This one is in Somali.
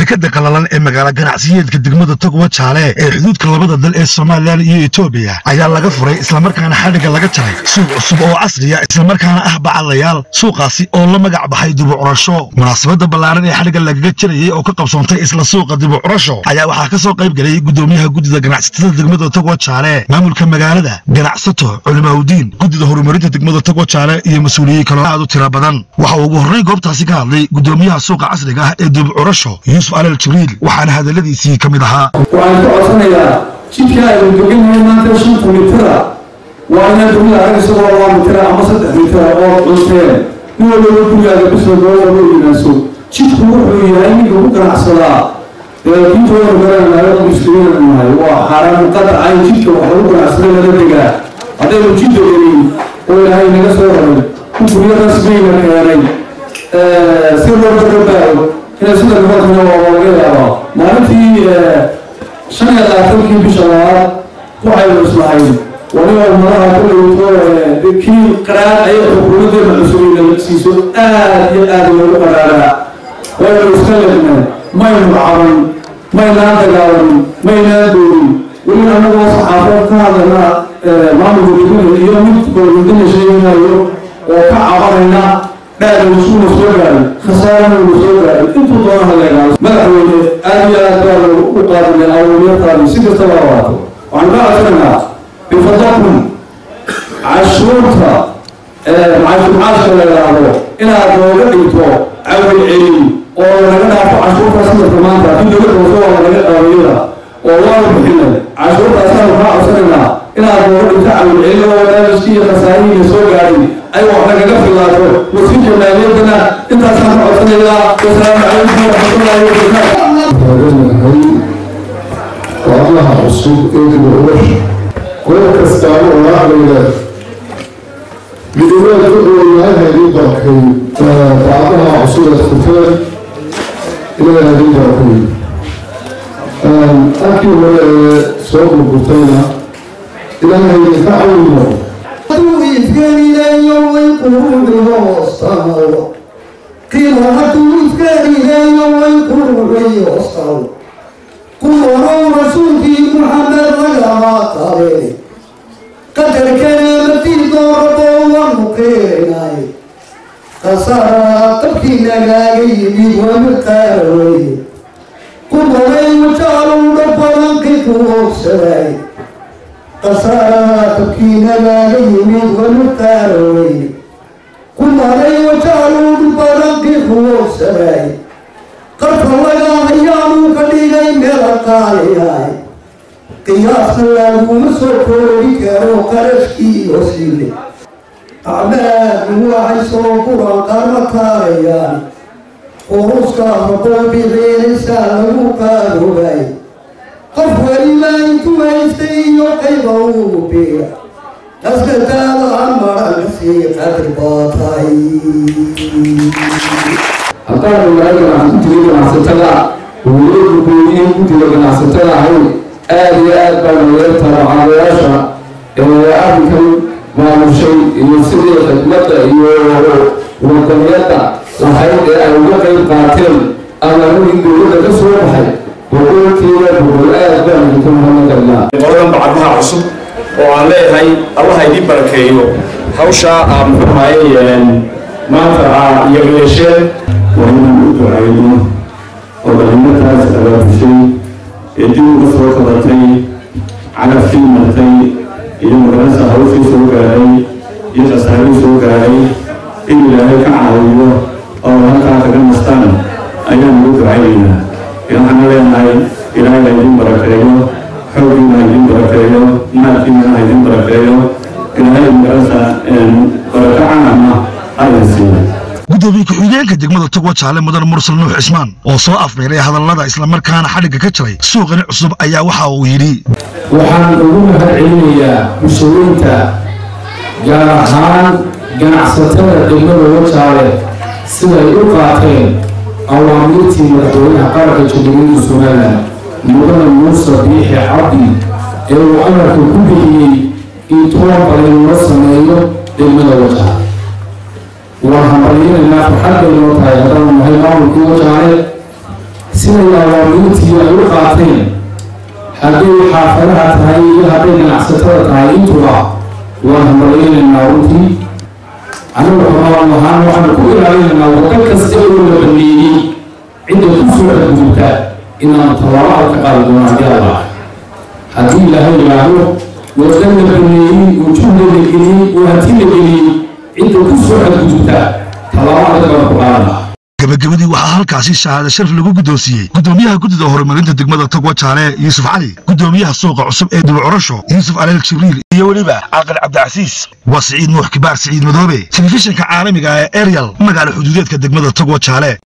dekada qalalan ee magaala ganacsiyeedka degmada togwa jaale ee xuduudka labada dal ee somalilan iyo etoobiya ayaa laga furay islamarkaana xadhigga laga jaray suuq cusub oo casriya islamarkaana ah bacadayaal suuqaasi oo la magac baxay dibucurasho munaasabada ballaaran ee xadhigga lagaga jarayay oo ka qabsoontay isla suuqa dibucurasho ayaa waxaa ka soo qayb galay gudoomiyaha guddida ganacsatada degmada togwa jaale maamulka magaalada ganacsato culimaaudiin guddida horumarinta degmada togwa jaale iyo mas-uuliyiin kaloo aad u tira badan waxa uu ugu horrayn goobtaasi ka hadlay gudoomiyaha suuqa casriga ah ee dibucurasho yuusuf alal jibriil waxaana hadalladiisii ka mid ahaa waxaan ka codsanayaa jidka aynu degannahay maanta shanta mitira waa inaan dunida arag isagoo laba mitira ama saddex mitira oo custeen nin walbaba gurigaaga bisla dooda loo yimaanso jidku wuxuu yahay ninka ku ganacsadaa diintooda garanaya muslimiin nahay waa xaaraan qadaca in jidka wax lagu ganacsada lala degaa haddaynu jidda gelin oo ilaahay naga soo raray ku guryo rasmiyna keenay si loo gabaayo inay sida nimankana waa laga yaabaa maalintii shan iyo labaatankii bisha labaad waxaynu islahayn waliba umadaha kulayto kii qaraar ayay xukuumadeena cusubina siiso aad iyo aad loogu qaraaraa waynu iska legnay maynu caban maynaan dagaalamin maynaan doorin weliba anagoo saxaafad ka hadlana maamulka degmada iyo mid golmudana sheeganayo oo ka cabanayna dhaadawsuuna soo gaaray khasaarana uu soo gaaray intuu doona haleegaado madaxweyne aad iyo aad baa u qaadinay awliyataadi si kastaba awaato waxaan ka codsanaynaa bifadlakum cashuurta cashuurcaashka la yidhaahdo inaad nooga dhigto cawal celin oo laga dhaafo cashuurta sanadka maanta in laga dooso waa laga dhaawiyada oo waanu bixinay cashuurtaasaanu kaa codsanaynaa inaad nooga dhigto cawal celin oo barnaamijkii iyo khasaarihiina soo gaaray ay wax nagaga filaato wasiirka maaliyaddana intaasaan ka codsanayaa wasalaamu calaykum waraxmatullaahi wabarakaatu walaalaha cusub ee dibucurasha qodob kastaaba oo laclayda midoobaalka oo ilaahay haydii barakay bacdaha cusub ee furteen ilaahay haydii barakay halkii hore ee soo gurgurtayna ilaahay haydinka cawimo ifgelileeyo way quruxi hoostaalo qiilo hadduu ifgelileeyo way quruxi hoostaalo kuwanow rasuulkii muxamed lagamaa qabeene qadarkana martii dooraboo wanu qeerinay qasaraa qabkii nagaaga yimid wanu qaaroweye kuwanay wajaaluu dhabbadankii ku hoogsaday qasaraa qabkii nagaaga yimid wanu qaaroweye kuwanay wajaaluu dhabbadankii ku hoogsaday qarka laga hayaanuu ka dhigay meela qaaliyahay qiyaasna laguma soo koobi karo qarashkii hosiile acmaadu waxay soo guran qarma kaalayaan quruska raboo bixiinaysaa lagu qaarobay qof weliba intuu haystay iyo qayba uu biira askataada aan maranka sii qadr baatay haddaan magaalada guddiga ganacsatada weliba gudoomiyiin guddiga ganacsatada ahay aada iyo aad baa nooga tabacaadayaasha ee arrinkan maamushay iyo sidii khidmadda iyo wadaniyadda lahayd ee ay uga qayb qaateen amaanadii dowladda ka soo baxay boqolkiiba boqol aad baan idinku mahadnaqaynaa qoladan bacdaha cusub oo aan leeyahay allaha idin barakeeyo hawshaa aa muxuu ahaye maanta aa iyo yeesheen waa inaan u ducayno oo dhalimataas abaabushay ee dib uga soo qabatay calafkii martay iyo magarasa hawshii soo gaaray iyo khasaarii soo gaaray in ilaahay ka caawiyo oo halkaa kaga nastaan ayaan ugu ducaynaynaa waxaana leenahay ilaahay ha idin barakeeyo xooggiina ha idin barakeeyo maalkiina ha idin barakeeyo ilaahay magarasa barako caama ha idin siiyo gudoomiye ku-xigeenka degmada togwa jaale mudan mursal nuux cismaan oo soo afmeeray hadallada islamarkaana xadhigga ka jaray suuqani cusub ayaa waxa uu yidhi waxaan ugu mahad celinayaa bulshooyinka gaar ahaan ganacsatada degmada wajaale siday u qaateen awaamiirtii madaxweynaha qaranka jamhuuriyadda somalilan mudane muuse biixi cabdi ee uu amarka ku bixiyey in toban badan loo sameeyo degmada wajaale waan hambalyinaynaa farxad bay noo tahay haddaan nahay maamulkii wajaale siday awaamiirtii ay u qaateen hadday xaafadaha tahay iyo hadday ganacsatada tahay intuba waan hambaleynaynaa runtii anigu xumaan ahaan waxaanu ku ilaalinaynaa waddo kasta oo la baneeyey cidda ku soo xadgudubta inaanu tallaabo ka qaadi doono haddii alla haddii ilaahay yidhaahdo wadda la baneeyey oo juhda la geliyey oo hanti la geliyey cidda ku soo xadgudubta tallaabo adag baan ku qaadana gabagabadii waxaa halkaasi shahaado sharaf lagu guddoonsiiyey guddoomiyaha guddida horumarinta degmada togwa jaale yuusuf cali guddoomiyaha suuqa cusub ee dulcurasho yuusuf aleel jibriil iyo weliba caaqil cabdicasiis waa siciid nuux kibaar siciid madoobe telefishinka caalamiga ee eryal magaala xuduudeedka degmada togwa jaale